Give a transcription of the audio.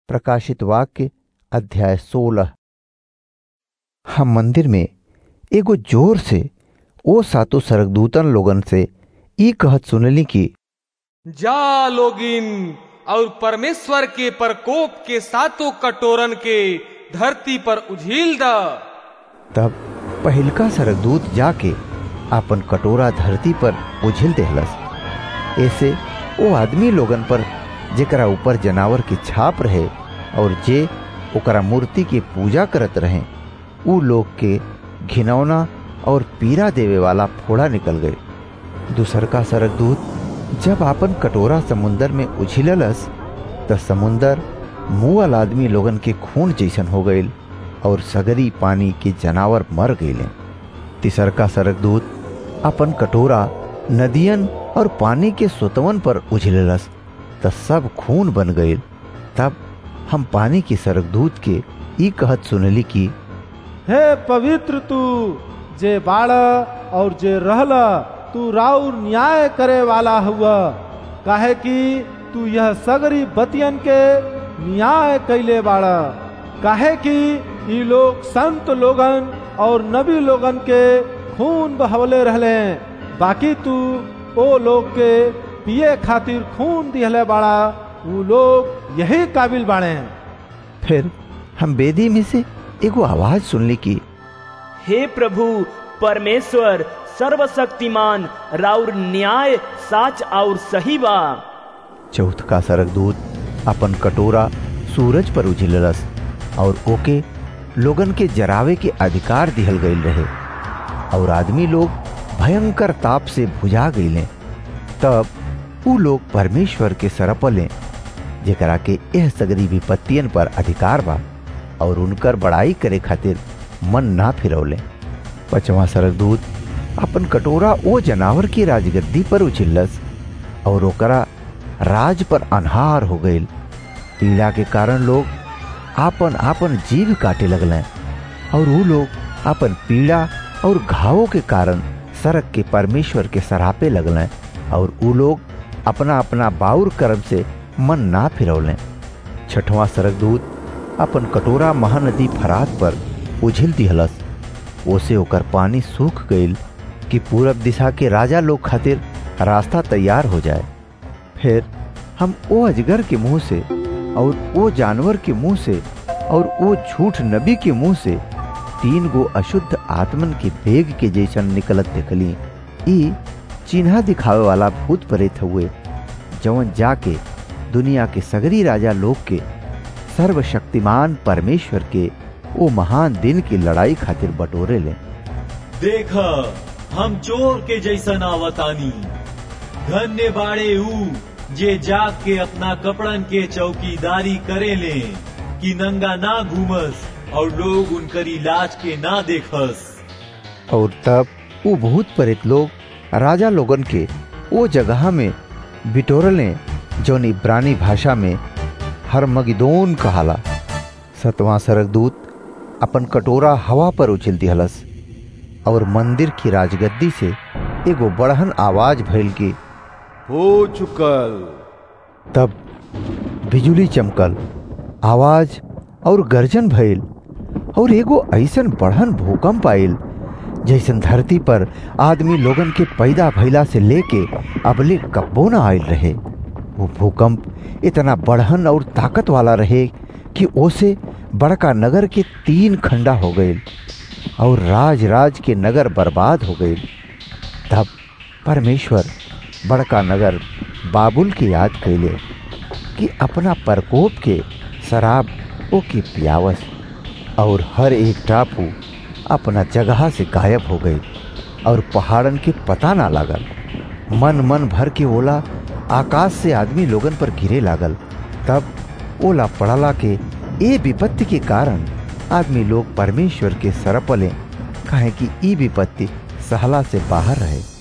प्रकाशित वाक्य अध्याय सोलह हम मंदिर में एगो जोर से ओ सातो सरगदूतन लोगन से ई कहत सुनली कि जा लोगिन और परमेश्वर के प्रकोप के सातों कटोरन के धरती पर उझील द तब पहिलका सरगदूत जाके आपन कटोरा धरती पर उझिल देहलस ऐसे ओ आदमी लोगन पर जेकरा ऊपर जनावर की छाप रहे और जे ओकरा मूर्ति की पूजा करत रहे ऊ लोग के घिनौना और पीरा देवे वाला फोड़ा निकल गए दूसर का सरगदूत जब आपन कटोरा समुंदर में उछिललस त समुंदर मुअल आदमी लोगन के खून जैसन हो गईल और सगरी पानी के जनावर मर गईले तीसर का सरगदूत अपन कटोरा नदियन और पानी के सोतवन पर उछिललस त सब खून बन गईल तब हम पानी के सरगदूत के ई कहत सुनली कि हे पवित्र तू जे बाड़ और जे रहला तू राउर न्याय करे वाला हुआ काहे कि तू यह सगरी बतियन के न्याय कैले बाड़ा काहे कि ई लोग संत लोगन और नबी लोगन के खून बहवले रहले बाकी तू ओ लोग के पिए खातिर खून दिहले बाड़ा वो लोग यही काबिल बाड़े फिर हम बेदी में से एगो आवाज सुनली कि हे प्रभु परमेश्वर सर्वशक्तिमान राउर न्याय साच और सही बा चौथ का सरगदूत अपन कटोरा सूरज पर उझिललस और ओके लोगन के जरावे के अधिकार दिहल गईल रहे और आदमी लोग भयंकर ताप से भुजा गईले तब ऊ लोग परमेश्वर के सरपले जेकरा के एह सगरी विपत्तियन पर अधिकार बा और उनकर बड़ाई करे खातिर मन ना फिरौले पचवा सरगदूत अपन कटोरा ओ जनावर की राजगद्दी पर उछिल्लस और ओकरा राज पर अनहार हो गईल पीड़ा के कारण लोग आपन आपन जीव काटे लगले और वो लोग आपन पीड़ा और घावों के कारण सड़क के परमेश्वर के सरापे लगले और वो लोग अपना अपना बाउर कर्म से मन ना फिरौले छठवां सरगदूत अपन कटोरा महानदी फरात पर उझिल दिहलस ओसे ओकर पानी सूख गईल कि पूरब दिशा के राजा लोग खातिर रास्ता तैयार हो जाए फिर हम ओ अजगर के मुंह से और ओ जानवर के मुंह से और ओ झूठ नबी के मुंह से तीन गो अशुद्ध आत्मन के बेग के जैसन निकलत देखली ई चिन्हा दिखावे वाला भूत प्रेत हुए जवन जाके दुनिया के सगरी राजा लोग के सर्वशक्तिमान परमेश्वर के ओ महान दिन की लड़ाई खातिर बटोरे ले देख हम चोर के जैसन आवतानी धन्य बाड़े ऊ जे जाग के अपना कपड़न के चौकीदारी करे ले कि नंगा ना घूमस और लोग उनकर इलाज के ना देखस और तब वो भूत प्रेत लोग राजा लोगन के वो जगह में बिटोरले जौन इब्रानी भाषा में हरमगिदोन कहाला सतवां सरगदूत अपन कटोरा हवा पर उछिल दिहलस और मंदिर की राजगद्दी से एगो बड़हन आवाज भइल की हो चुकल तब बिजुली चमकल आवाज और गर्जन भइल और एगो ऐसन बढ़न भूकंप आयल जैसन धरती पर आदमी लोगन के पैदा भइला से लेके अबले कब्बो न आयल रहे वो भूकंप इतना बढ़न और ताकत वाला रहे कि ओसे बड़का नगर के तीन खंडा हो गए और राज राज के नगर बर्बाद हो गए तब परमेश्वर बड़का नगर बाबुल की याद कैले कि अपना प्रकोप के शराब ओ की पियावस और हर एक टापू अपना जगह से गायब हो गई और पहाड़न के पता ना लागल मन मन भर के ओला आकाश से आदमी लोगन पर गिरे लागल तब ओला पड़ला के ए विपत्ति के कारण आदमी लोग परमेश्वर के सरपले कहे कि ई विपत्ति सहला से बाहर रहे